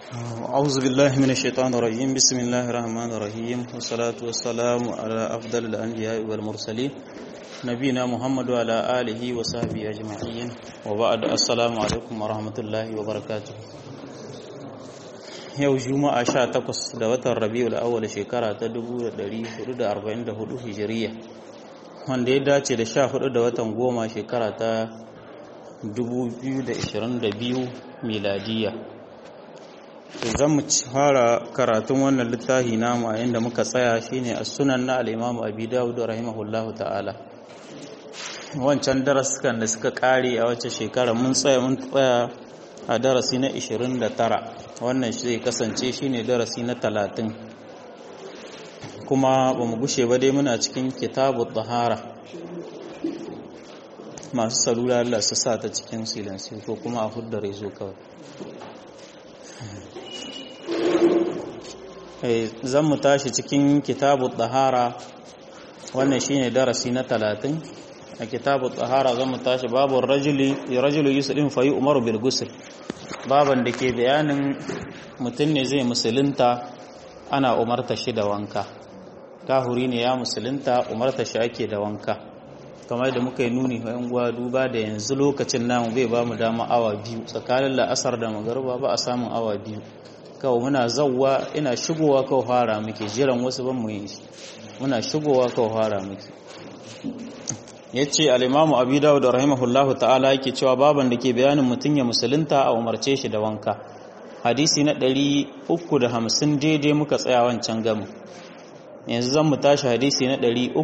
أعوذ بالله من الشيطان الرجيم بسم الله الرحمن الرحيم والصلاة والسلام على أفضل الأنبياء والمرسلين نبينا محمد وعلى آله وصحبه أجمعين وبعد السلام عليكم ورحمة الله وبركاته yau juma'a 18 da watan rabiul awwal shekara ta 1444 hijiriya wanda ya dace da 14 da watan goma shekara ta 2022 miladiya zan mu fara karatun wannan littafi namu a inda muka tsaya shine as-sunan na al-imam abi dawud rahimahullahu ta'ala wancan darasukan da suka kare a wacce shekara mun tsaya mun tsaya a darasi na 29 wannan shi zai kasance shine darasi na 30 kuma ba mu gushe ba dai muna cikin kitabu tahara masu salula Allah su sa ta cikin silansi ko kuma a hudda rezo kawai zan mu tashi cikin kitabu tahara wannan shine darasi na 30 a kitabu tahara zan mu tashi babu rajuli rajulu yuslim fa yu'maru bil ghusl baban da ke bayanin mutum ne zai musulunta ana umarta shi da wanka kahuri ne ya musulunta umarta shi ake da wanka kamar da muka yi nuni bayan gwa duba da yanzu lokacin namu bai ba mu dama awa biyu tsakanin la'asar da magarba ba a samun awa biyu kawai muna zauwa ina shigowa kawai fara muke jiran wasu ban mu yi muna shigowa kawai fara muke ya ce al'imamu abu dawud da rahimahullahu ta'ala yake cewa baban da ke bayanin mutum ya musulunta a umarce shi da wanka hadisi na 350 daidai muka tsaya wancan gamu yanzu zan mu tashi hadisi na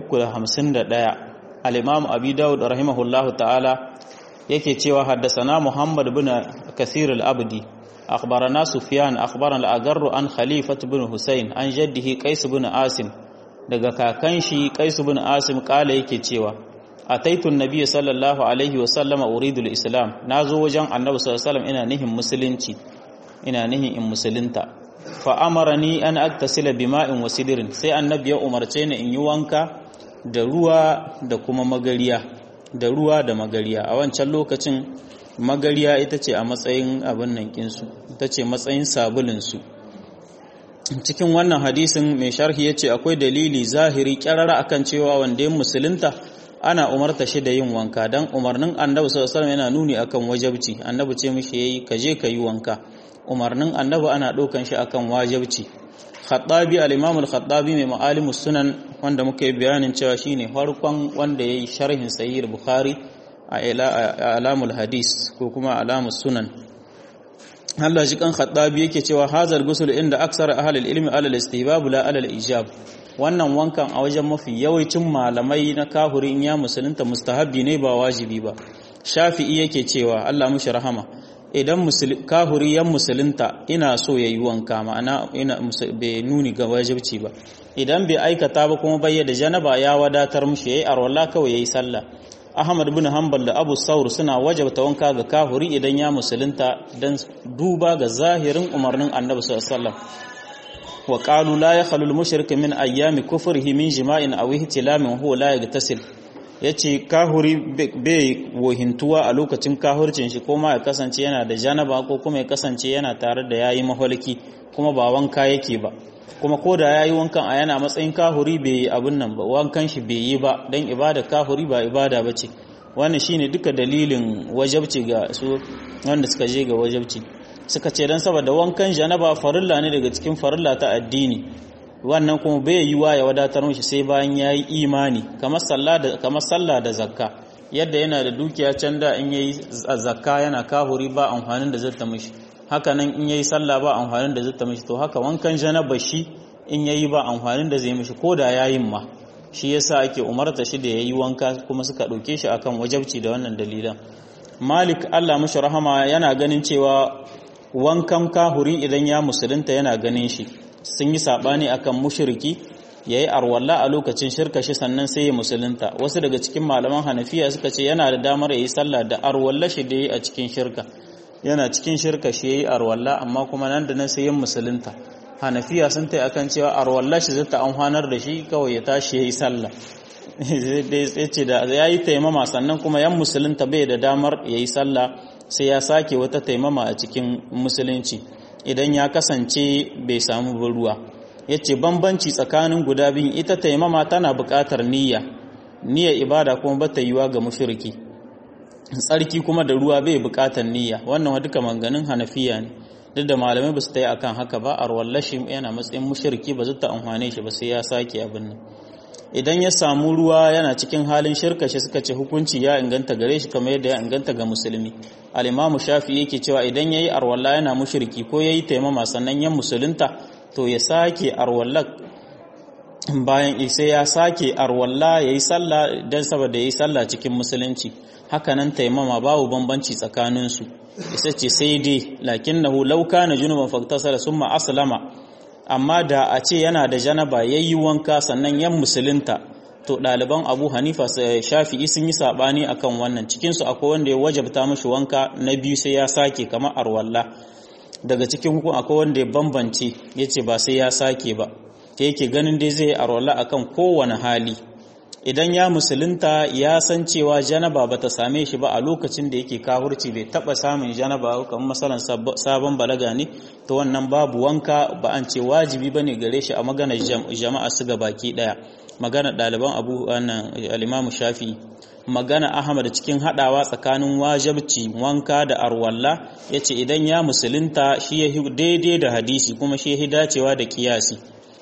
351 al'imamu abu dawud da rahimahullahu ta'ala yake cewa haddasana muhammad bin kasir al'abdi أخبرنا سفيان أخبرنا الأقر عن خليفة بن حسين عن جده قيس بن عاصم daga kakan shi Qais bin Asim kala yake cewa ataitu annabi sallallahu alaihi wa sallama uridu al-islam nazo wajen annabi sallallahu alaihi wasallam ina nihin musulunci ina nihin in musulunta fa amarani an aktasila bima'in wa sidrin sai annabi ya umarce ni in yi wanka da ruwa da kuma magariya da ruwa da magariya a wancan lokacin magariya ita ce a matsayin abin nan kinsu ita ce matsayin sabulinsu cikin wannan hadisin mai sharhi ya ce akwai dalili zahiri kyarara akan cewa wanda ya musulunta ana umarta shi da yin wanka don umarnin annabi sallallahu alaihi yana nuni akan wajabci annabi ce mishi yayi ka je ka yi wanka umarnin annabi ana ɗaukan shi akan wajabci khattabi al-imam al-khattabi mai ma'alimus sunan wanda muka yi bayanin cewa shine farkon wanda yayi sharhin sahih bukhari a alamul hadis ko kuma alamus sunan Allah shi kan khattabi yake cewa hazal gusul inda aksar ahlul ilmi alal istihbab la alal ijab wannan wankan a wajen mafi yawancin malamai na kahuri in ya musulunta mustahabbi ne ba wajibi ba shafi'i yake cewa Allah mushi rahama idan kahuri yan musulunta ina so yayi wanka ma'ana ina bai nuni ga wajibci ba idan bai aikata ba kuma bayyana janaba ya wadatar mushi yayi arwala kawai yayi sallah Ahmad bin Hanbal da Abu Saur suna wajabta wanka ga kahuri idan ya musulunta dan duba ga zahirin umarnin Annabi sallallahu alaihi wasallam wa qalu la yakhlu al-mushrik min ayyami kufrihi min jima'in aw ihtilamin huwa la yaghtasil yace kahuri bai wohintuwa a lokacin kahurcin shi kuma ya kasance yana da janaba ko kuma ya kasance yana tare da yayi maholiki kuma ba wanka yake ba kuma ko da ya yi wankan a yana matsayin kahuri bai yi abin nan ba wankan shi bai yi ba don ibada kahuri ba ibada ba ce wannan shi ne duka dalilin wajabci ga su wanda suka je ga wajabci suka ce don saboda wankan janaba farilla ne daga cikin farilla ta addini wannan kuma bai yi wa ya wadatar mishi sai bayan ya yi imani kamar sallah da zakka yadda yana da dukiya can da in yayi zakka yana kahuri ba amfanin da zata mishi haka nan in yayi sallah ba amfanin da zai mishi to haka wankan janaba shi in yayi ba amfanin da zai mishi ko da yayin ma shi yasa ake umarta shi da yayi wanka kuma suka dauke shi akan wajabci da wannan dalilan Malik Allah mishi rahama yana ganin cewa wankan kahuri idan ya musulunta yana ganin shi sun yi sabani akan mushriki yayi arwalla a lokacin shirka shi sannan sai ya musulunta wasu daga cikin malaman Hanafiya suka ce yana da damar yayi sallah da arwalla shi da yayi a cikin shirka yana cikin shirka shi yayi arwalla amma kuma nan da nan sai yin musulunta hanafiya sun tai akan cewa arwalla shi zata amfanar da shi kawai ya tashi yayi sallah ya ce da ya yi taimama sannan kuma yan musulunta bai da damar ya yi sallah sai ya sake wata taimama a cikin musulunci idan ya kasance bai samu ruwa yace bambanci tsakanin guda biyun ita taimama tana buƙatar niyya niyyar ibada kuma bata yiwa ga mushriki tsarki kuma da ruwa bai buƙatar niyya wannan duka manganin hanafiya ne duk da malamai ba su ta yi akan haka ba a wallashi yana matsayin mushriki ba zai ta amfane shi ba sai ya sake abin nan idan ya samu ruwa yana cikin halin shirka shi suka ce hukunci ya inganta gare shi kamar yadda ya inganta ga musulmi al-imamu shafi yake cewa idan yayi arwalla yana mushriki ko yayi taimama sannan yan musulunta to ya sake arwalla bayan sai ya sake arwalla yayi sallah dan saboda yayi sallah cikin musulunci hakanan taimama babu bambanci tsakanin su isa ce sai dai lakinnahu law kana junuban faktasala summa aslama amma da a ce yana da janaba yayi wanka sannan yan musulunta to ɗaliban abu hanifa shafi'i sun yi saɓani akan wannan cikinsu akwai wanda ya wajabta mashi wanka na biyu sai ya sake kamar arwalla daga cikin hukun akwai wanda ya bambance ya ce ba sai ya sake ba ta yake ganin dai zai arwalla akan kowane hali idan ya musulunta ya san cewa janaba ba ta same shi ba a lokacin da yake kahurci bai taba samun janaba kamar masalan sabon balaga ne to wannan babu wanka ba an ce wajibi bane gare shi a maganar jama'a su ga baki daya magana ɗaliban abu wannan al shafi magana ahmad cikin hadawa tsakanin wajibci wanka da arwalla yace idan ya musulunta shi ya daidai da hadisi kuma shi ya dacewa da kiyasi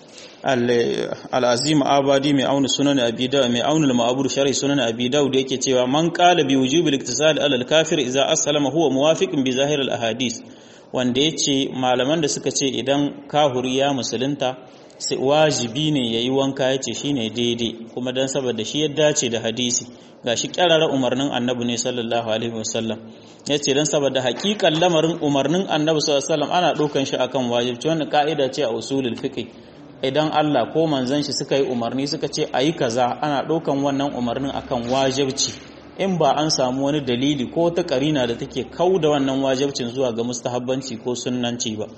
al'azim abadi mai auna sunan abi da mai auna al-ma'bur sharhi sunan abi da yake cewa man qala bi wujubi al-iktisal ala al-kafir idza aslama huwa muwafiqun bi zahir al-ahadith wanda yace malaman da suka ce idan kahuri ya musulunta sai wajibi ne yayi wanka yace shine daidai kuma dan saboda shi ya dace da hadisi gashi kyarara umarnin annabi ne sallallahu alaihi wasallam yace dan saboda hakikan lamarin umarnin annabi sallallahu alaihi wasallam ana dokan shi akan wajibi wannan ka'ida ce a usulul fiqh idan Allah ko manzon shi suka yi umarni suka ce ayi kaza ana ɗaukan wannan umarnin akan wajibci in ba an samu wani dalili ko ta karina da take kau da wannan wajibcin zuwa ga mustahabbanci ko sunnanci ba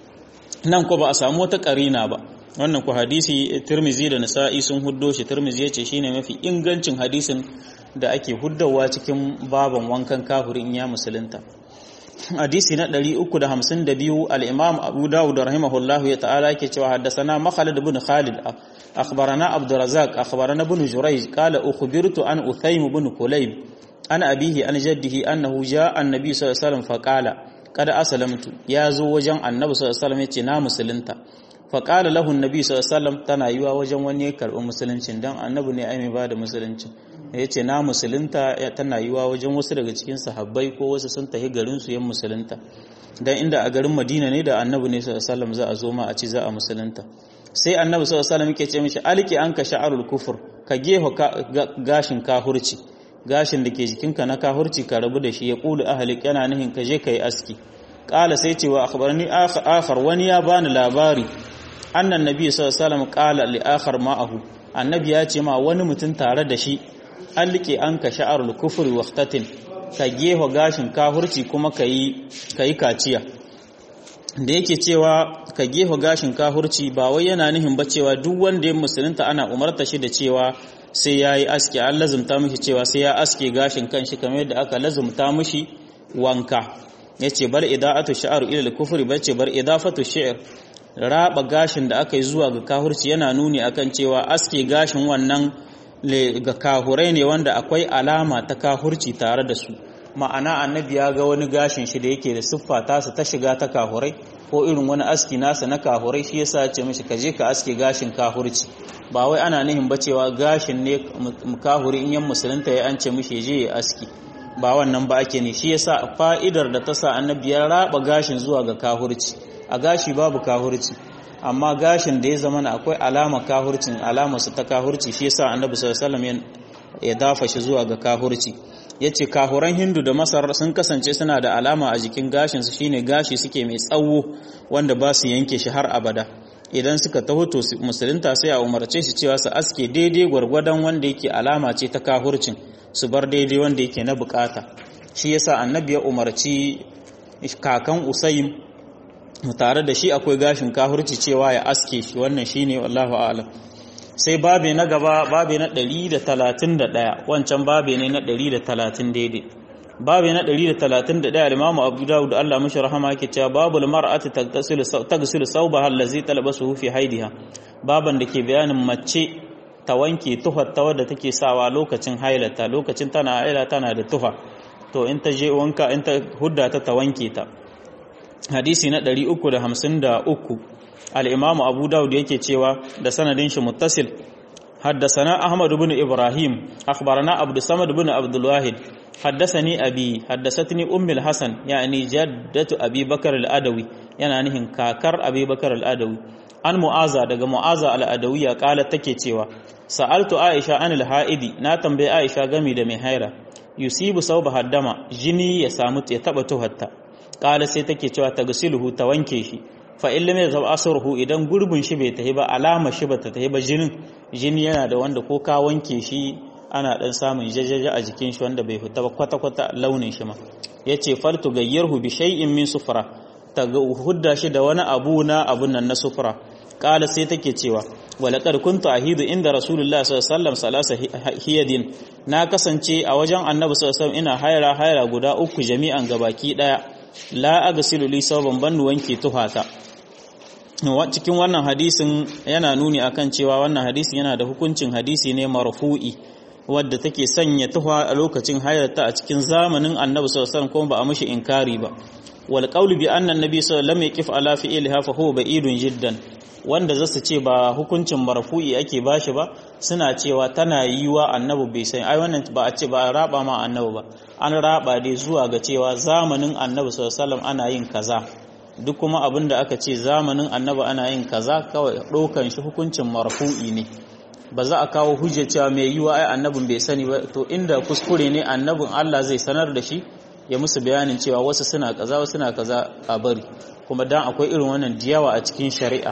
nan ko ba a samu wata karina ba wannan ku hadisi Tirmizi da Nasa'i sun huddo shi Tirmizi yace shine mafi ingancin hadisin da ake huddawa cikin baban wankan kafirin ya musulunta hadisi na 352 al-Imam Abu Dawud rahimahullahu ya ta'ala yake cewa haddathana Makhalid ibn Khalid akhbarana Abdurrazzaq akhbarana ibn Jurayj qala ukhbirtu an Uthaym ibn Kulayb an abihi an jaddihi annahu jaa an-nabi sallallahu alaihi wasallam faqala qad aslamtu ya zo wajen annabi sallallahu alaihi wasallam yace na musulunta faqala lahu an-nabi sallallahu alaihi wasallam tana yiwa wajen wani ya karbi musuluncin dan annabi ne ai mai bada musuluncin ya ce na musulunta tana yiwa wajen wasu daga cikin sahabbai ko wasu sun tafi garinsu yan musulunta don inda a garin madina ne da annabi ne sallallahu za a zo ma a ci za a musulunta sai annabi sallallahu alaihi ke ce mishi alki an ka sha'arul kufur ka geho gashin kahurci gashin da ke jikinka na kahurci ka rabu da shi ya kulu ahlik yana nihin ka je ka yi aski kala sai ce wa akhbarani akhar wani ya bani labari annan nabi sallallahu alaihi wasallam qala li akhar ma'ahu annabi ya ce ma wani mutum tare da shi an liƙe an ka sha'arul kufuri waqtatin ka geho gashin kahurci kuma ka yi kaciya da yake cewa ka geho gashin kahurci ba wai yana nihin ba cewa duk wanda ya musulunta ana umarta shi da cewa sai ya yi aski an lazumta mishi cewa sai ya aske gashin kanshi kamar yadda aka lazumta mishi wanka ya ce bar ida'atu sha'aru ila kufuri ba ce bar idafatu shi'r raba gashin da aka yi zuwa ga kahurci yana nuni akan cewa aske gashin wannan ga kahurai ne wanda akwai alama ta kahurci tare da su ma'ana annabi ya ga wani gashin shi da yake da siffa tasa ta shiga ta kahurai ko irin wani aski nasa na kahurai shi yasa ce mishi ka je ka aske gashin kahurci ba wai ana nihin ba cewa gashin ne kahuri in yan musulunta ya an ce mishi je ya aski ba wannan ba ake ne shi yasa fa'idar da ta sa annabi ya raba gashin zuwa ga kahurci a gashi babu kahurci amma gashin da ya zama na akwai alama kahurcin alama su ta kahurci shi yasa annabi sallallahu alaihi wasallam ya dafa shi zuwa ga kahurci yace kahuran hindu da masar sun kasance suna da alama a jikin gashin su shine gashi suke mai tsawo wanda ba su yanke shi har abada idan suka taho to musulunta sai a umarce shi cewa su aske daidai gwargwadon wanda yake alama ce ta kahurcin su bar daidai wanda yake na bukata shi yasa annabi ya umarci kakan usaym tare da shi akwai gashin kahurci cewa ya aske shi wannan shine wallahu a'lam sai babe na gaba babe na 131 wancan babe ne na 130 daidai babu na 131 al-Imam Abu Dawud Allah mashi rahama yake cewa babul mar'ati tagtasilu tagsilu sawbaha allazi talbasuhu fi haidiha baban da ke bayanin mace ta wanke tuhar ta wadda take sawa lokacin hailata lokacin tana haila tana da tuha to in ta je wanka in ta hudda ta ta wanke ta hadisi na 353 al-Imam Abu Dawud yake cewa da sanadin shi muttasil حدثنا أحمد بن إبراهيم أخبرنا عبد الصمد بن عبد الواحد حدثني أبي حدثتني أم الحسن يعني جدة أبي بكر الأدوي يعني هن كاكر أبي بكر الأدوي an mu'aza daga mu'aza al'adawiyya kala take cewa sa'altu aisha an al-ha'idi na tambaye aisha gami da mai haira yusibu sauba haddama jini ya samu ya taba tuhatta kala sai take cewa tagsiluhu ta wanke shi fa in lam yazab asruhu idan gurbin shi bai tahi ba alama shi bata tahi ba jinin jini yana da wanda ko ka wanke shi ana dan samun jajaja a jikin shi wanda bai fita ba kwata kwata launin shi ma yace fartu gayyarhu bi shay'in min sufra ta hudda shi da wani abu na abun nan na sufra kala sai take cewa walaqad kuntu ahidu inda rasulullahi sallallahu alaihi wasallam salasa hiyadin na kasance a wajen annabi sallallahu alaihi wasallam ina haira haira guda uku jami'an gabaki daya la agsilu li saban bannu wanke tuhata cikin wannan hadisin yana nuni akan cewa wannan hadisin yana da hukuncin hadisi ne marfu'i wadda take sanya tuha a lokacin hayrata a cikin zamanin annabi sallallahu alaihi wasallam kuma ba a mishi inkari ba wal qawlu bi anna annabi sallallahu alaihi wasallam yaqif ala fi'liha fa huwa ba'idun jiddan wanda zasu ce ba hukuncin marfu'i ake bashi ba suna cewa tana yiwa annabi bai san ai wannan ba a ce ba a raba ma annabi ba an raba dai zuwa ga cewa zamanin annabi sallallahu alaihi wasallam ana yin kaza duk kuma abin da aka ce zamanin annabi ana yin kaza kawai ɗaukan shi hukuncin marfu'i ne ba za a kawo hujja cewa mai yiwa ai annabin bai sani ba to inda kuskure ne annabin Allah zai sanar da shi ya musu bayanin cewa wasu suna kaza wasu suna kaza a bari kuma dan akwai irin wannan diyawa a cikin shari'a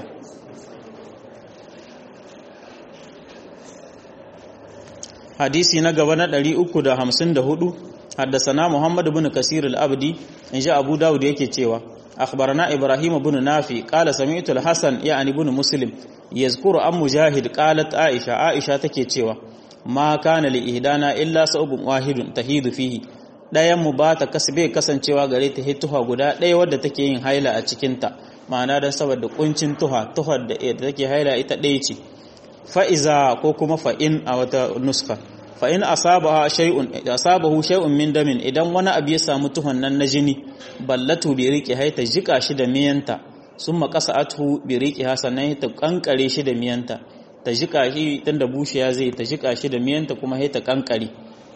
hadisi na gaba na 354 haddasana Muhammad ibn Kasir al-Abdi in ji Abu Dawud yake cewa أخبرنا إبراهيم بن نافي قال سمعت الحسن يعني بن مسلم يذكر أم مجاهد قالت عائشة عائشة تكيتشوا ما كان لإهدانا إلا صوب واحد تهيد فيه ɗayan mu ba ta kasbe kasancewa gare ta tuha guda ɗaya wadda take yin haila a cikinta ma'ana don saboda kuncin tuha tuhar da take haila ita ɗaya ce fa'iza ko kuma fa'in a wata nuska fa'in asabahu shay'un min damin idan wani abu ya samu tuhon nan na jini ballatu bi riƙe haita jika shi da miyanta sun makasa atu bi riƙe sannan ta kankare shi da miyanta ta jika shi tun da bushiya zai ta jika shi da miyanta kuma haita kankare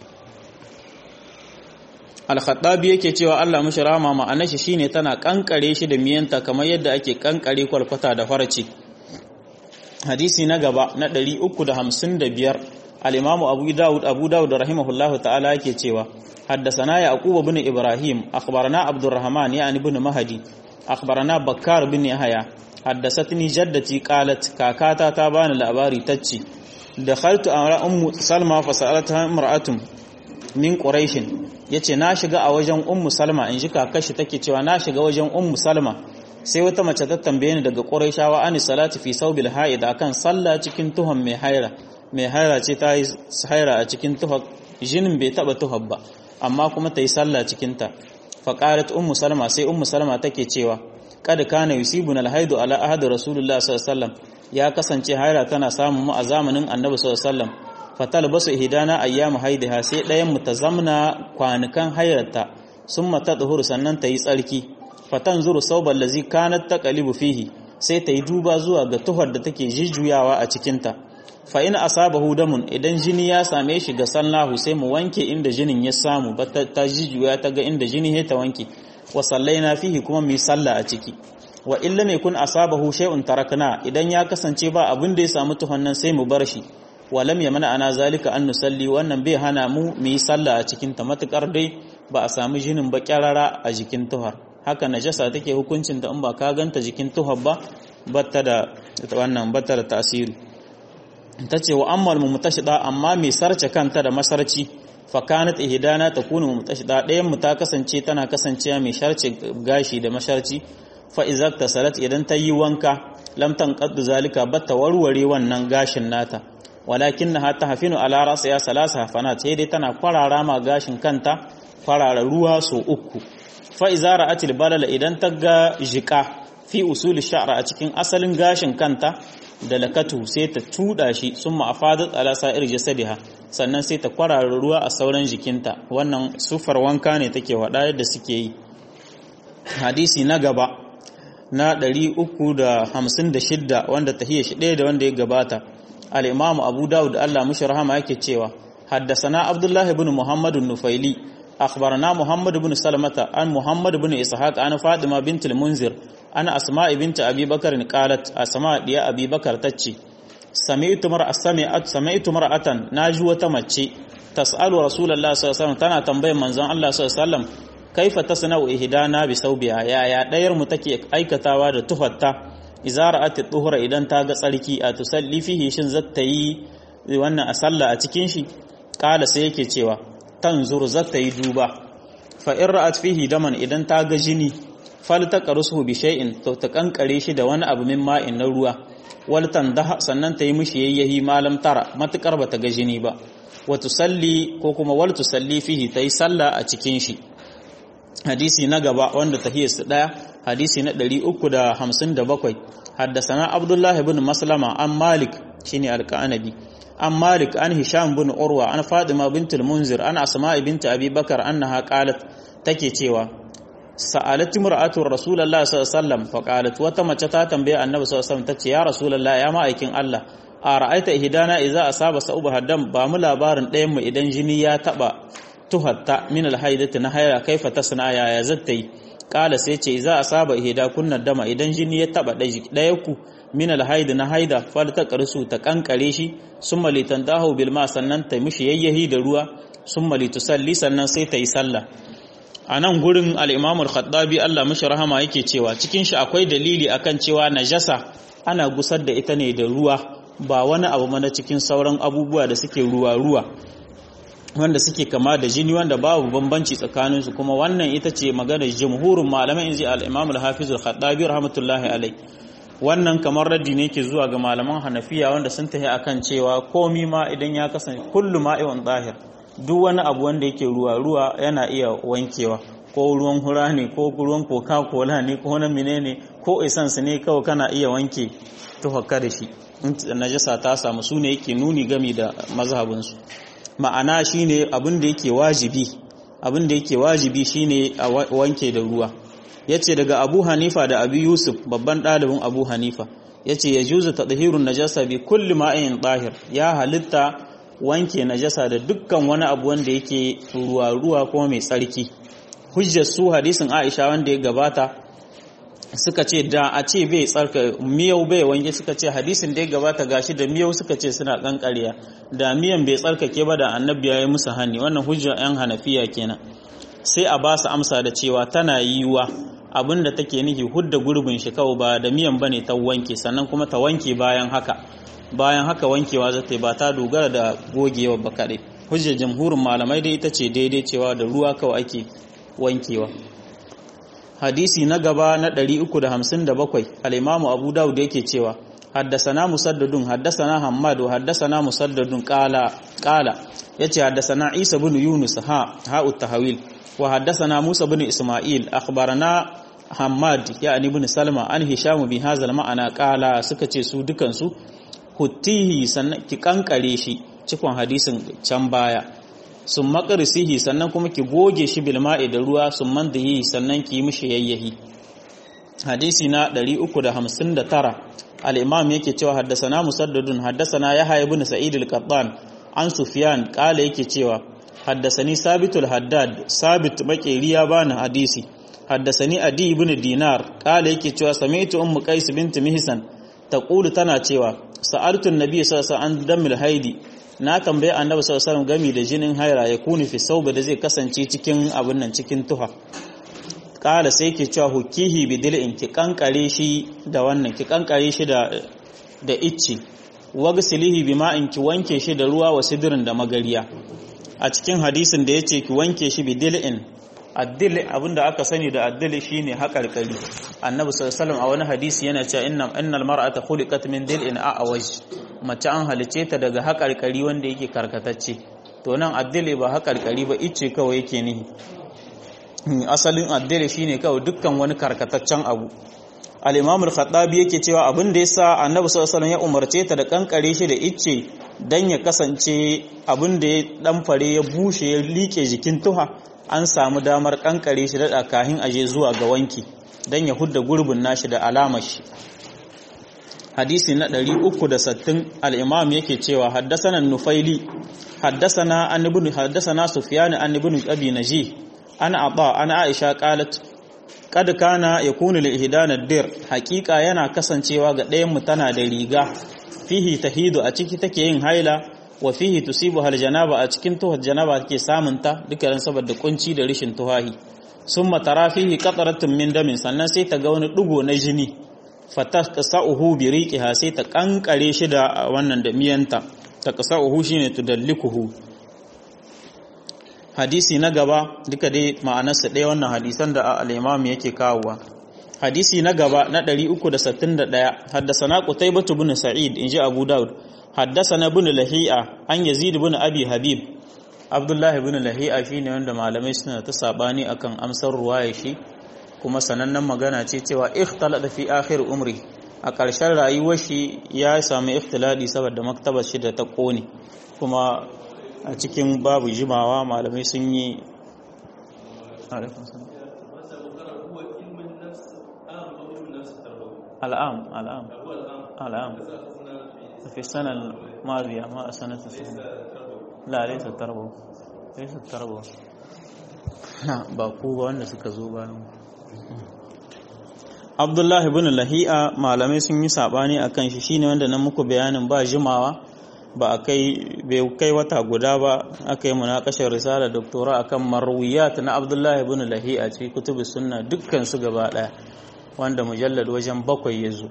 alkhattabi yake cewa Allah mashi rama ma'anar shi shine tana kankare shi da miyanta kamar yadda ake kankare kwalkwata da farce hadisi na gaba na 355 al-imamu abu daud abu daud rahimahullahu ta'ala yake cewa haddathana yaqub ibn ibrahim akhbarana abdurrahman yani ibn mahdi akhbarana bakkar bin yahya haddathatni jaddati qalat kakata ta bani labari tacci dakhaltu ala ummu salma fa sa'alata imra'atun min quraish yace na shiga a wajen ummu salma in ji kakashi take cewa na shiga wajen ummu salma sai wata mace ta tambaye ni daga quraishawa ani salati fi saubil haid akan sallah cikin tuhon mai haira mai haira ce ta yi haira a cikin tuhon jinin bai taba tuhon ba amma kuma ta yi sallah cikin ta fa qalat ummu salma sai ummu salma take cewa kad kana yusibuna alhaidu ala ahadi rasulullah sallallahu alaihi wasallam ya kasance haira tana samun mu a zamanin annabi sallallahu alaihi wasallam fatalbasu ihdana ayyamu haidiha sai ɗayan mu ta zamna kwanukan hairarta summa tadhuru sannan ta yi tsarki fatanzuru sauban lazi kanat taqalibu fihi sai ta yi duba zuwa ga tuhar da take jijjuyawa a cikin ta fa in asabahu damun idan jini ya same shi ga sallahu sai mu wanke inda jinin ya samu ba ta jijjuya ta ga inda jini ya ta wanke wa sallaina fihi kuma mu yi sallah a ciki wa illa mai kun asabahu shay'un tarakna idan ya kasance ba abin da ya samu tuhon nan sai mu bar shi walam ya mana ana zalika an nusalli wannan bai hana mu mu yi sallah a cikin ta matukar dai ba a samu jinin ba kyarara a jikin tuhar haka najasa take hukuncin da in ba ka ganta jikin tuhar ba batta da wannan batta da tasiri tace wa ammal mu mutashida amma mai sarce kanta da masarci fa kanat ihdana takunu mutashida ɗayan mu ta kasance tana kasancewa mai sharce gashi da masharci fa idza tasalat idan ta yi wanka lam tanqad zalika batta warware wannan gashin nata walakin na ta hafinu ala rasa ya salasa hafanat sai dai tana kwarara ma gashin kanta kwarara ruwa so uku fa iza ra'atil balala idan ta ga jika fi usuli sha'ra a cikin asalin gashin kanta da lakatu sai ta tuda shi summa afadat ala sa'ir jasadiha sannan sai ta kwarara ruwa a sauran jikinta wannan sufar wanka ne take wada yadda suke yi hadisi na gaba na 356 wanda tahiyya shi ɗaya da wanda ya gabata al-imam abu dawud Allah mushi rahama yake cewa haddasana abdullah ibn muhammad an-nufaili akhbarana muhammad ibn salamata an muhammad ibn ishaq an fatima bint al-munzir an asma bint abi bakar qalat asma diya abi bakar tace sami'tu mar'a sami'at sami'tu mar'atan naji wata mace tas'alu rasulullahi sallallahu alaihi wasallam tana tambayar manzon Allah sallallahu alaihi wasallam kaifa tasna'u ihdana bi saubiha ya ya dayar mu take aikatawa da tufatta idza ra'at tuhura idan ta ga tsarki a tusalli fihi shin zata yi wannan a sallah a cikin shi kala sai yake cewa tanzuru zata yi duba fa in ra'at fihi daman idan ta ga jini fal taqrusuhu bi shay'in to ta kankare shi da wani abu min ma'in na ruwa wal tandaha sannan ta yi mishi yayyahi malam tara matukar bata ga jini ba wa tusalli ko kuma wal tusalli fihi tayi sallah a cikin shi hadisi na gaba wanda tahiyarsu daya hadisi na 357 haddasana abdullah ibn maslama an malik shine alqanabi an malik an hisham bin urwa an fatima bint al-munzir an asma bint abi bakar annaha qalat take cewa sa'alat imra'atu rasulullahi sallallahu alaihi wasallam fa qalat wata mace ta tambaye annabi sallallahu alaihi wasallam tace ya rasulullahi ya ma'aikin Allah a ra'aita ihdana idza asaba sa'uba haddam ba mu labarin ɗayan mu idan jini ya taba tuhatta min alhaidati na haira kaifa tasna ya ya zatta yi kala sai ce za a saba ihda kunna dama idan jini ya taba daya ku min alhaid na haida fal ta qarsu ta kankare shi summa litandahu bil ma sannan ta mishi yayyahi da ruwa summa litusalli sannan sai ta yi sallah a nan gurin al-imam al-khattabi Allah mishi rahama yake cewa cikin shi akwai dalili akan cewa najasa ana gusar da ita ne da ruwa ba wani abu mana cikin sauran abubuwa da suke ruwa ruwa wanda suke kama da jini wanda babu bambanci tsakaninsu kuma wannan ita ce maganar jumhurin malamai inji al-Imam al-Hafiz al-Khattabi rahmatullahi alai wannan kamar raddi ne ke zuwa ga malaman Hanafiya wanda sun tahi akan cewa komi ma idan ya kasance kullu ma'iwan zahir duk wani abu wanda yake ruwa ruwa yana iya wankewa ko ruwan hura ne ko ruwan coca cola ne ko na menene ko essence ne kawai kana iya wanke tuhakka da shi najasa ta samu su ne yake nuni gami da mazhabinsu ma'ana shine abin da yake wajibi abin da yake wajibi shine a wanke da ruwa yace daga Abu Hanifa da Abi Yusuf babban ɗalibin Abu Hanifa yace ya juzu tadhhirun najasa bi kulli ma'in tahir ya halitta wanke najasa da dukkan wani abu wanda yake ruwa ruwa kuma mai tsarki hujjar su hadisin Aisha wanda ya gabata suka ce da a ce bai tsarka miyau bai wanke suka ce hadisin da ya gabata gashi da miyau suka ce suna kankariya da miyan bai tsarkake ba da annabi ya yi musu hani wannan hujjar yan hanafiya kenan sai a ba su amsa da cewa tana yiwuwa abinda take nufi hudda gurbin shi kawai ba da miyan bane ta wanke sannan kuma ta wanke bayan haka bayan haka wankewa za ta yi ba ta dogara da gogewa ba kaɗai hujjar jamhurin malamai dai ita ce daidai cewa da ruwa kawai ake wankewa hadisi na gaba na 357 al-imamu abu dawud yake cewa haddasana musaddadun haddasana hammad wa haddasana musaddadun qala qala yace haddasana isa ibn yunus ha ha tahawil wa haddasana musa ibn isma'il akhbarana hammad yani ibn salma an hisham bi hadha al-ma'ana qala suka ce su dukan su huttihi sannan ki kankare shi cikon hadisin can baya sun makarisihi sannan kuma ki goge shi bilma'i da ruwa sun mandihi sannan ki yi mishi yayyahi hadisi na 359 al-imam yake cewa haddasana musaddadun haddasana yahya ibn sa'id al-qattan an sufyan kala yake cewa haddasani sabitul haddad sabit makeri ya bani hadisi haddasani adi ibn dinar kala yake cewa sami'tu ummu qais bint mihsan taqulu tana cewa sa'altu an-nabiy sallallahu alaihi wasallam an dammil haidi na tambaye annabi sallallahu alaihi wasallam gami da jinin haira ya kuni fi sauba da zai kasance cikin abin nan cikin tuha kala sai ke cewa hukihi bi dil'in ki kankare shi da wannan ki kankare shi da da icci wagsilihi bi ma'in ki wanke shi da ruwa wa sidrin da magariya a cikin hadisin da yace ki wanke shi bi dil'in addil abinda aka sani da addil shine haƙarƙari annabi sallallahu alaihi a wani hadisi yana cewa inna innal mar'ata khuliqat min dil'in a'waj mace an halice ta daga haƙarƙari wanda yake karkatacce to nan addile ba haƙarƙari ba icce kawai yake nihi asalin addile shine kawai dukkan wani karkataccen abu al-imam al-khattabi yake cewa abin da yasa annabi sallallahu alaihi ya umarce ta da kankare shi da icce dan ya kasance abin da ya dan fare ya bushe ya like jikin tuha an samu damar kankare shi da kahin aje zuwa ga wanki dan ya hudda gurbin nashi da alamar shi hadisi na 360 al-imam yake cewa haddathana nufaili haddathana an ibn haddathana sufyan an ibn abi najih ana aba ana aisha qalat kad kana yakunu li ihdana dir haqiqa yana kasancewa ga ɗayan mu tana da riga fihi tahidu a ciki take yin haila wa fihi tusibu hal janaba a cikin tuhar janaba take samun ta duka saboda kunci da rishin tuhahi summa tara fihi qataratun min damin sannan sai ta ga wani dugo na jini fatasauhu bi riqiha sai ta kankare shi da wannan da miyanta ta qasauhu shine tudallikuhu hadisi na gaba duka dai ma'anarsa ɗaya wannan hadisan da al-imam yake kawowa hadisi na gaba na 361 haddasana qutaybah ibn sa'id inji abu daud haddasana ibn lahi'a an yazid ibn abi habib abdullahi ibn lahi'a shine wanda malamai suna ta sabani akan amsar ruwaya shi kuma sanannen magana ce cewa ikhtalada fi akhir umri a ƙarshen rayuwar shi ya sami ikhtiladi saboda maktabar shi da ta kone kuma a cikin babu jimawa malamai sun yi al'am al'am al'am في السنة الماضية ما السنة السنة لا ليس التربو ليس التربو لا باكو wanda suka zo bayan Abdullahi ibn Lahi'a malamai sun yi sabani akan shi shine wanda nan muku bayanin ba jimawa ba a kai bai kai wata guda ba aka yi munakashar risala doktora akan marwiyat na Abdullahi ibn Lahi'a ce kutubu sunna dukkan su gaba daya wanda mujallad wajen bakwai ya zo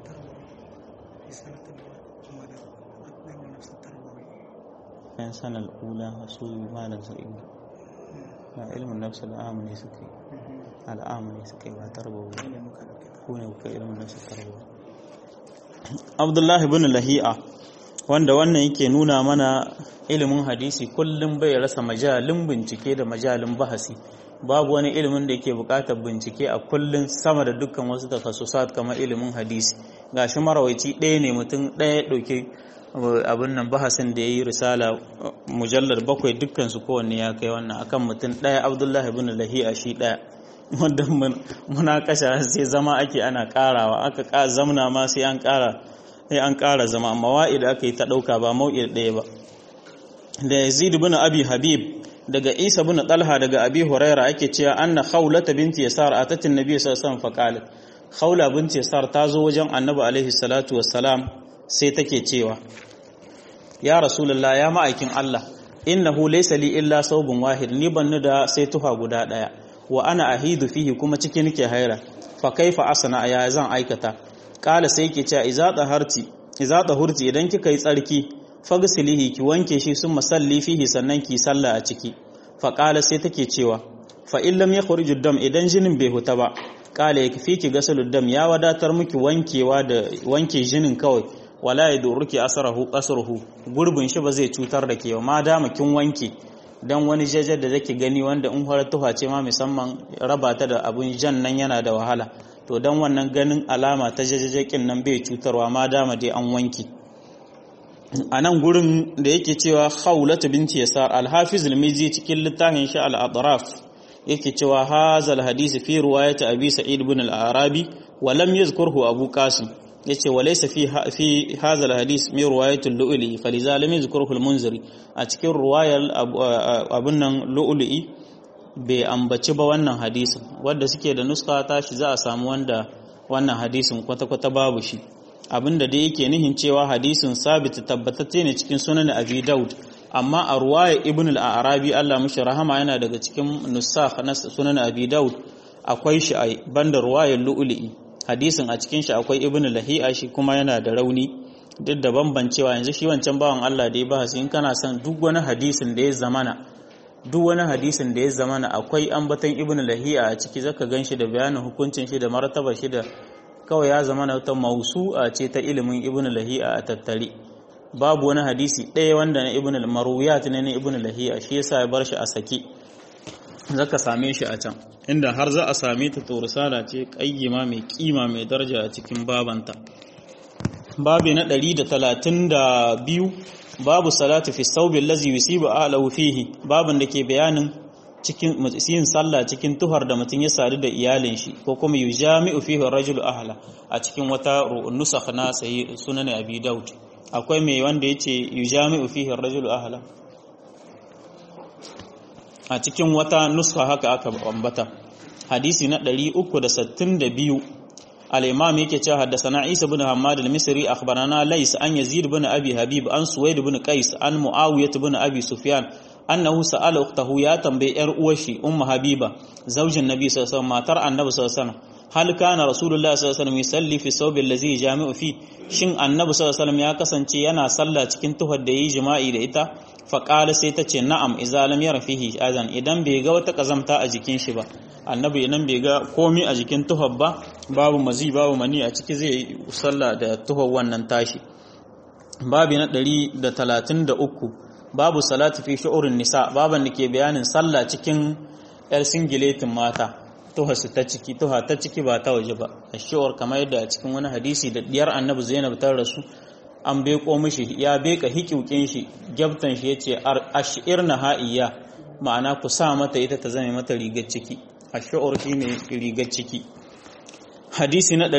yan sanar ula su malam sa'in na ilmin nafsa al'amu ne suka yi al'amu ne suka yi ba tarbawa ku ne kuka ilmin nafsa tarbawa abdullahi bin lahi'a wanda wannan yake nuna mana ilimin hadisi kullum bai rasa majalin bincike da majalin bahasi babu wani ilimin da yake buƙatar bincike a kullum sama da dukkan wasu takhasusat kamar ilimin hadisi gashi marawaici ɗaya ne mutum ɗaya ɗauke abin nan bahasin da ya yi risala mujallar bakwai dukkansu kowanne ya kai wannan akan mutum ɗaya abdullahi bin lahi'a shi ɗaya wanda muna kasha sai zama ake ana ƙarawa aka zamna ma sai an ƙara sai an ƙara zama amma wa'id aka yi ta ɗauka ba mau'id ɗaya ba da yazid bin abi habib daga isa bin talha daga abi huraira ake cewa anna khawlata binti yasar atatin nabi sallallahu alaihi wasallam faqalat khawla binti yasar ta zo wajen annabi alaihi salatu wassalam sai take cewa ya rasulullah ya ma'aikin Allah innahu laysa li illa saubun wahid ni banni da sai tufa guda daya wa ana ahidu fihi kuma ciki nake haira fa kaifa asna ya zan aikata kala sai yake cewa idza taharti idza tahurti idan kika yi tsarki fagsilihi ki wanke shi sun masalli fihi sannan ki salla a ciki fa kala sai take cewa fa in lam yakhruju dam idan jinin bai huta ba kala yakfi ki gasalud dam ya wadatar miki wankewa da wanke jinin kawai wala ya durruki asarahu qasruhu gurbin shi ba zai cutar da ke ma dama kin wanke dan wani jajar da zake gani wanda in har tuha ce ma musamman raba ta da abun jan nan yana da wahala to dan wannan ganin alama ta jajajakin nan bai cutarwa ma dama dai an wanke a nan gurin da yake cewa khawlatu binti yasar al-hafiz al-mizi cikin littafin shi al-atraf yake cewa hazal hadisi fi riwayat abi sa'id ibn al-arabi wa lam yadhkurhu abu qasim yace walaysa fi fi hadha alhadith min riwayat al-lu'li faliza lam yadhkuruhu al-munziri a cikin riwayar abun nan lu'li bai ambaci ba wannan hadisin wanda suke da nuska tashi za a samu wanda wannan hadisin kwata-kwata babu shi abinda dai yake nihin cewa hadisin sabit tabbatacce ne cikin sunan abi daud amma a ruwaya ibn al-arabi Allah mushi rahama yana daga cikin nusakh na sunan abi daud akwai shi a banda ruwayar lu'li hadisin a cikin shi akwai ibn lahi'a shi kuma yana da rauni duk da bambancewa yanzu shi wancan bawan Allah da ya ba in kana son duk wani hadisin da ya zamana duk wani hadisin da ya zamana akwai ambaton ibn lahi'a a ciki zaka ganshi da bayanin hukuncin shi da martaba shi da kawai ya zamana ta mausu'a ce ta ilimin ibn lahi'a a tattare babu wani hadisi ɗaya wanda na ibn al-marwiyat ne na ibn lahiya shi yasa ya bar shi a sake zaka same shi a can inda har za a same ta to risala ce kayyima mai kima mai daraja a cikin babanta babi na 132 babu salatu fi saubi allazi yusibu ahlahu fihi babin da ke bayanin cikin yin sallah cikin tuhar da mutum ya sadu da iyalin shi ko kuma yujami'u fihi rajulu ahla a cikin wata nusakh na sai sunan abi daud akwai mai wanda yace yujami'u fihi rajulu ahla a cikin wata nuskha haka aka ambata hadisi na 362 al-imam yake cewa haddathana Isa ibn Hammad al-Misri akhbarana Lays an Yazid ibn Abi Habib an Suwaid ibn Qais an Muawiyah ibn Abi Sufyan annahu sa'ala ukhtahu ya tambayi yar uwar shi ummu Habiba zaujin Nabi sallallahu alaihi wasallam matar Annabi sallallahu alaihi wasallam hal kana Rasulullah sallallahu alaihi wasallam yusalli fi thawbi allazi jami'u fi shin Annabi sallallahu alaihi wasallam ya kasance yana sallah cikin tuhar da yayi jima'i da ita faƙala sai ta ce na'am iza lam yara fihi azan idan bai ga wata kazamta a jikin shi ba annabi idan bai ga komi a jikin tuhar ba babu mazi babu mani a ciki zai yi sallah da tuhar wannan tashi babi na 133 babu salatu fi shu'urin nisa baban da ke bayanin sallah cikin yar singiletin mata tuhar su ta ciki tuha ta ciki ba ta waje ba ashuwar kamar yadda a cikin wani hadisi da diyar annabi Zainab ta rasu an beko mishi ya beka hikiukin shi gyabtan shi yace ashir na ha'iya ma'ana ku sa mata ita ta zame mata rigar ciki ashur shine rigar ciki hadisi na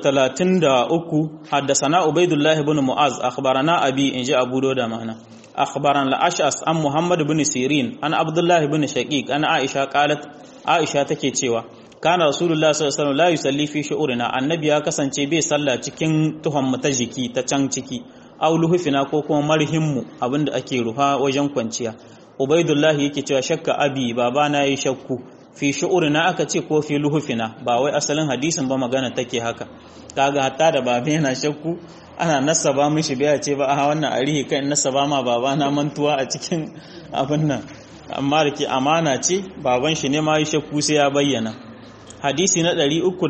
333 haddathana ubaidullah ibn mu'az akhbarana abi inji abu da ma'ana akhbaran al-ash'as an muhammad ibn sirin an abdullah ibn shaqiq an aisha qalat aisha take cewa kana rasulullah sallallahu alaihi wasallam la yusalli fi shu'urina annabi ya kasance bai sallah cikin tuhon mu ta jiki ta can ciki aw luhufina ko kuma marhimmu abinda ake ruha wajen kwanciya ubaidullah yake cewa shakka abi babana yayi shakku fi shu'urina aka ce ko fi luhufina ba wai asalin hadisin ba magana take haka kaga hatta da babe yana shakku ana nasaba mishi bai ce ba a wannan arihi kai nasaba ma babana mantuwa a cikin abin nan amma da ke amana ce baban shi ne ma yi shakku sai ya bayyana hadisi na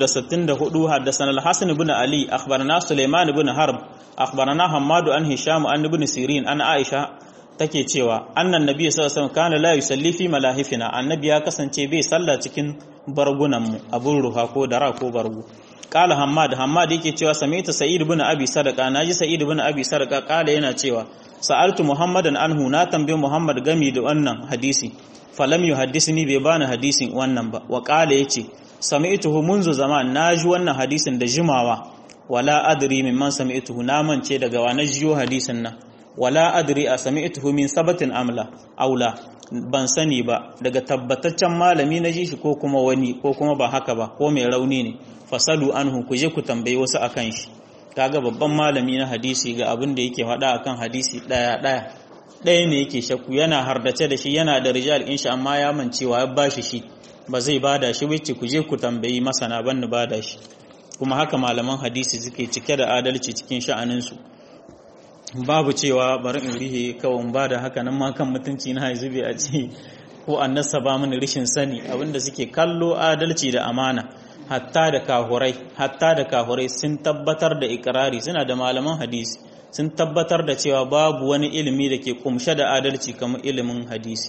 364 haddathana al-Hasan ibn Ali akhbarana Sulaiman ibn Harb akhbarana Hammad an Hisham an ibn Sirin an Aisha take cewa annan nabi sallallahu alaihi wasallam kana la yusalli fi malahifina annabi ya kasance bai sallah cikin bargunan mu abun ruha ko dara ko bargu qala Hammad Hammad yake cewa sami'tu Sa'id ibn Abi Sadaqa naji Sa'id ibn Abi Sadaqa qala yana cewa sa'altu Muhammadan anhu na tambaye Muhammad gami da wannan hadisi falam yuhaddisni bai bani hadisin wannan ba wa qala yace sami'tuhu munzu zaman naji wannan hadisin da jimawa wala adri mimman sami'tuhu na mance daga wa na jiyo hadisin nan wala adri a sami'tuhu min sabatin amla aula ban sani ba daga tabbataccen malami na ji shi ko kuma wani ko kuma ba haka ba ko mai rauni ne fasalu anhu ku je ku tambayi wasu akan shi kaga babban malami na hadisi ga abin da yake faɗa akan hadisi ɗaya ɗaya ɗaya ne yake shakku yana hardace da shi yana da rijal in amma ya mancewa ya bashi shi ba zai bada shi wacce ku je ku tambayi masana ban bada shi kuma haka malaman hadisi suke cike da adalci cikin sha'aninsu babu cewa bari in rihe kawai ba da haka nan ma kan mutunci na zube a ce ko an nasaba mini rishin sani abinda suke kallo adalci da amana hatta da kahurai hatta da kahurai sun tabbatar da ikirari suna da malaman hadisi sun tabbatar da cewa babu wani ilimi da ke kumshe da adalci kamar ilimin hadisi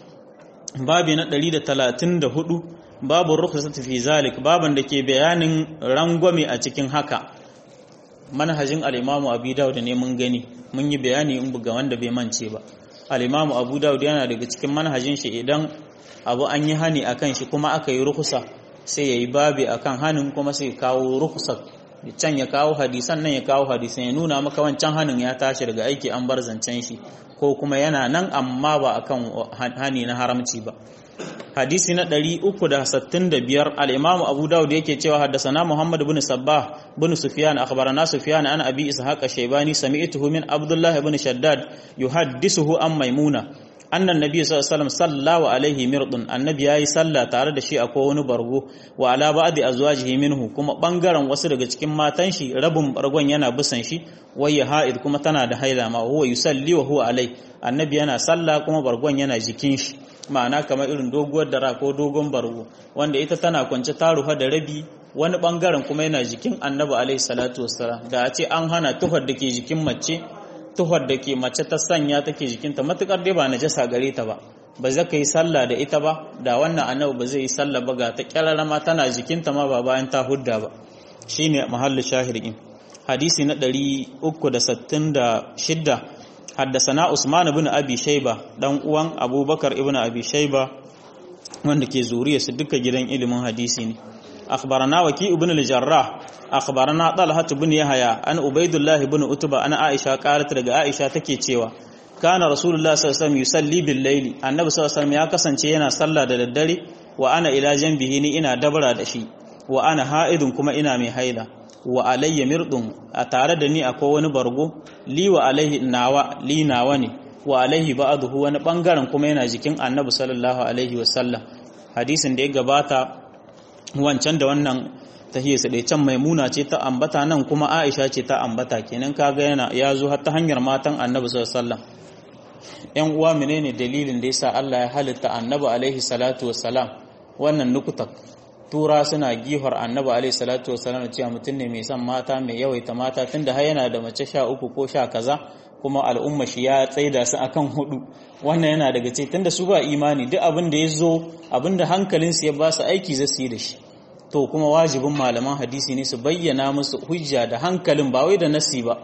babi na 134 babu rukhsat fi zalik baban da ke bayanin rangwame a cikin haka manhajin al-imamu abu dawud ne mun gani mun yi bayani in buga wanda bai mance ba al-imamu abu dawud yana daga cikin manhajin shi idan abu an yi hani akan shi kuma aka yi rukhsa sai yayi babi akan hanin kuma sai kawo rukhsa can ya kawo hadisan nan ya kawo hadisan ya nuna maka wancan hanin ya tashi daga aiki an bar zancen shi ko kuma yana nan amma ba akan hani na haramci ba hadisi na 365 al-Imam Abu Dawud yake cewa haddathana Muhammad ibn Sabbah ibn Sufyan akhbarana Sufyan an Abi Ishaq Shaybani sami'tuhu min Abdullah ibn Shaddad yuhaddisuhu an Maimuna anna an-nabiy sallallahu alaihi wasallam salla alaihi mirdun annabi yayi sallah tare da shi akwai wani bargo wa ala ba'di azwajihi minhu kuma bangaren wasu daga cikin matan shi rabin bargon yana bisan shi wayya ha'id kuma tana da haila ma huwa yusalli wa huwa alai annabi yana sallah kuma bargon yana jikin shi ma'ana kamar irin doguwar dara ko dogon bargo wanda ita tana kwance ta rufa da rabi wani bangaren kuma yana jikin annabi alaihi salatu wassalam da a ce an hana tuhar da ke jikin mace tuhar da ke mace ta sanya take jikinta matukar dai ba najasa gare ta ba ba za ka yi sallah da ita ba da wannan annabi ba zai yi sallah ba ga ta kyararama tana jikinta ma ba bayan ta hudda ba shine mahallin shahidin hadisi na 366 haddasana Usman ibn Abi Shayba dan uwan Abubakar ibn Abi Shayba wanda ke zuriya su duka gidan ilimin hadisi ne akhbarana waki ibn al-jarrah akhbarana talha ibn yahya an ubaidullah ibn utba ana aisha qalat daga aisha take cewa kana rasulullah sallallahu alaihi wasallam yusalli bil layli annabi sallallahu alaihi wasallam ya kasance yana sallah da daddare wa ana ila janbihi ni ina dabara da shi wa ana ha'idun kuma ina mai haila wa alayya mirdun a tare da ni akwai wani bargo li wa alaihi nawa li nawa ne wa alaihi ba'dahu wani bangaren kuma yana jikin annabi sallallahu alaihi wasallam hadisin da ya gabata wancan da wannan tahiyarsa da can maimuna ce ta ambata nan kuma aisha ce ta ambata kenan kaga yana ya zo har ta hanyar matan annabi sallallahu alaihi wasallam yan uwa menene dalilin da yasa Allah ya halitta annabi alaihi salatu wassalam wannan nukuta tura suna gihar annabi alaihi salatu wassalam cewa mutum ne mai son mata mai yawaita mata tunda har yana da mace sha uku ko sha kaza kuma al'umma shi ya tsaida su akan hudu wannan yana daga ce tunda su ba imani duk abin da ya zo abin da hankalinsu ya ba su aiki zai su yi da shi to kuma wajibin malaman hadisi ne su bayyana musu hujja da hankalin ba wai da nasi ba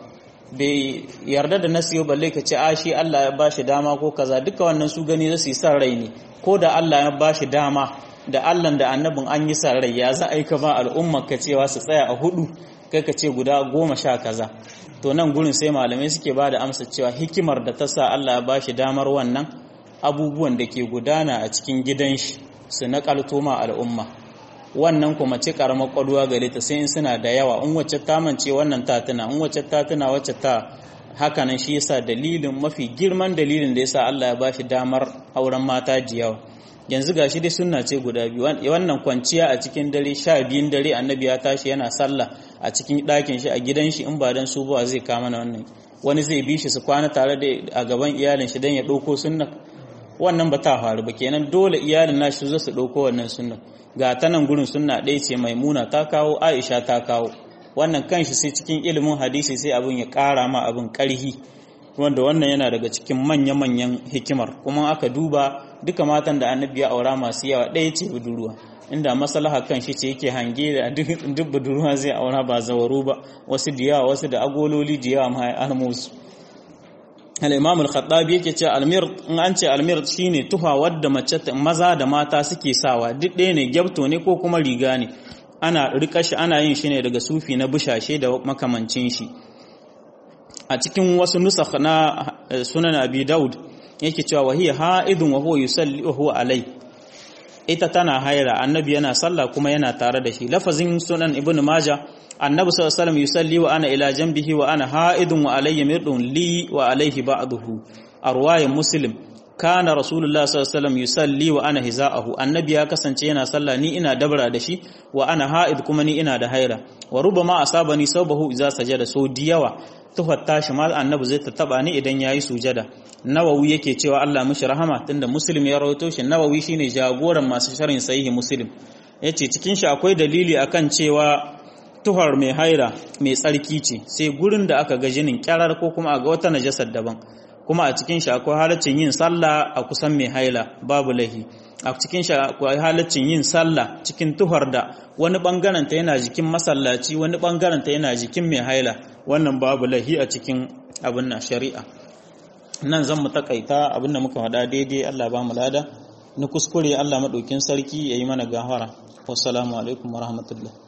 bai yarda da nasi ba balle ka ce a shi Allah ya ba shi dama ko kaza duka wannan su gani zai su yi san rai ne ko da Allah ya ba shi dama da Allah da annabin an yi san rai ya za a yi ka ba al'umma ka cewa su tsaya a hudu kai ka ce guda goma sha kaza to nan gurin sai malamai suke ba da amsa cewa hikimar da ta sa Allah ya ba shi damar wannan abubuwan da ke gudana a cikin gidan shi su naƙalto ma al'umma wannan kuma ce karamar kwaduwa gare ta sai in suna da yawa in wacce ta mance wannan ta tuna in wacce ta tuna wacce ta haka nan shi yasa dalilin mafi girman dalilin da yasa Allah ya bashi damar auren mata jiyawa yanzu gashi dai sunna ce guda biyu wannan kwanciya a cikin dare sha biyun dare annabi ya tashi yana sallah a cikin ɗakin shi a gidan shi in ba dan su ba zai kama na wannan wani zai bi shi su kwana tare da a gaban iyalin shi dan ya ɗauko sunna wannan ba ta faru ba kenan dole iyalin nashi su su ɗauko wannan sunna ga ta nan gurin sunna ɗaya ce maimuna ta kawo aisha ta kawo wannan kanshi sai cikin ilimin hadisi sai abin ya ƙara ma abin ƙarhi wanda wannan yana daga cikin manya-manyan hikimar kuma aka duba duka matan da annabi ya aura masu yawa ɗaya ce budurwa inda maslaha kan shi ce yake hange da duk budurwa zai aura ba zawaru ba wasu da yawa wasu da agololi da yawa ma ya musu al-imam al-khattabi yake ce almir in an ce almir shine tufa wadda mace maza da mata suke sawa duk ɗaya ne gyabto ne ko kuma riga ne ana rika shi ana yin shi ne daga sufi na bushashe da makamancin shi a cikin wasu nusakh na sunan abi daud yake cewa wahiya ha'idun wa huwa yusalli wa huwa alai ita tana haira annabi yana sallah kuma yana tare da shi lafazin sunan ibnu majah annabi sallallahu alaihi wasallam yusalli wa ana ila janbihi wa ana ha'idun wa alayya mirdun li wa alayhi ba'dahu arwayin muslim kana rasulullah sallallahu alaihi wasallam yusalli wa ana hiza'ahu annabi ya kasance yana sallah ni ina dabra da shi wa ana ha'id kuma ni ina da haira wa rubama asabani sawbahu idza sajada so diyawa tuhar tashi ma annabi zai taba ni idan yayi sujada nawawi yake cewa Allah mishi rahama tunda muslim ya rawaito shi nawawi shine jagoran masu sharhin sahihi muslim yace cikin shi akwai dalili akan cewa tuhar mai haira mai tsarki ce sai gurin da aka ga jinin kyarar ko kuma a ga wata najasar daban kuma a cikin shi akwai halaccin yin sallah a kusan mai haila babu lahi a cikin shi akwai halaccin yin sallah cikin tuhar da wani bangaren ta yana jikin masallaci wani bangaren ta yana jikin mai haila wannan babu lahi a cikin abin na shari'a nan zan mu takaita abin da muka faɗa daidai Allah ba mu lada na kuskure Allah madaukin sarki yayi mana gafara wassalamu alaikum warahmatullahi